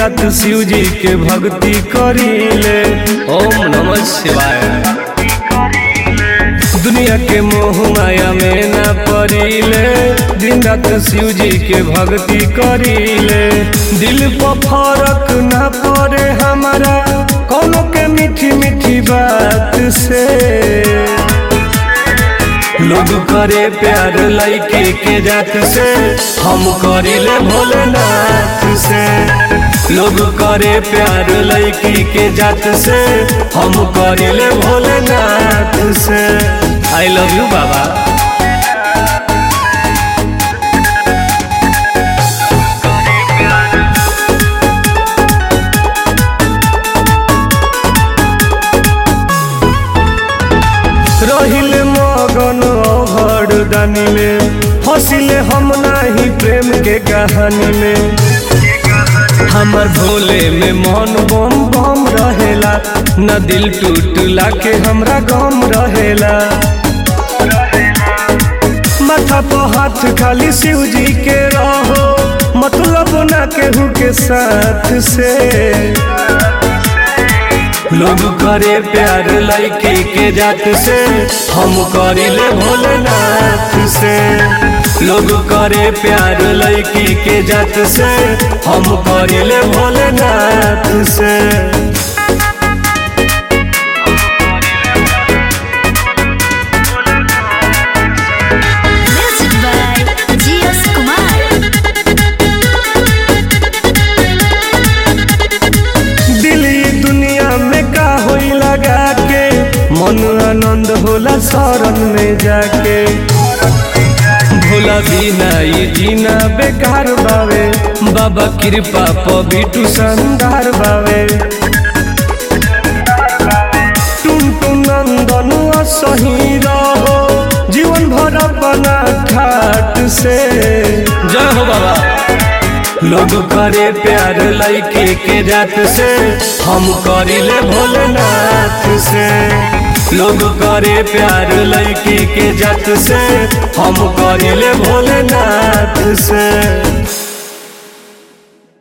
रात शिव जी के भक्ति करीले ओम नमः शिवाय दुनिया के मोह माया में ना पड़ीले दिन रात शिव जी के भक्ति करीले दिल पर फर्क ना पड़े हमारा कोनो के मीठी मीठी बात से लोग करे प्यार लइके के जात से हम करिले भोलेनाथ से लोग करे प्यार लइकी के जात से हम करिले भोलेनाथ से आई लव यू बाबा रहिले मगन अघड़ दानी में फसिले हम नाही प्रेम के कहानी में हमर भोले में मन बम बम रहेला न दिल टूटला के हमरा गम रहेला माथा पर हाथ खाली शिव जी के रहो मतलब ना केहू के साथ से लोग करे प्यार लइके के जात से हम करिले भोलेनाथ से लोग करे प्यार लइकी के जात से हम करिले भोलेनाथ से Music by G.S. Kumar. दिल ई दुनिया में का होई लगा के मन आनंद होला शरण में जाके भोला बिना ये जीना बेकार बावे बाबा कृपा प बिटू संदार बावे टुन टुन नंदन सही रहो जीवन भर अपना ठाट से जय हो बाबा लोग करे प्यार लइके के जात से हम करिले भोलेनाथ से लोग करे प्यार लइके के जात से हम करिले भोलेनाथ से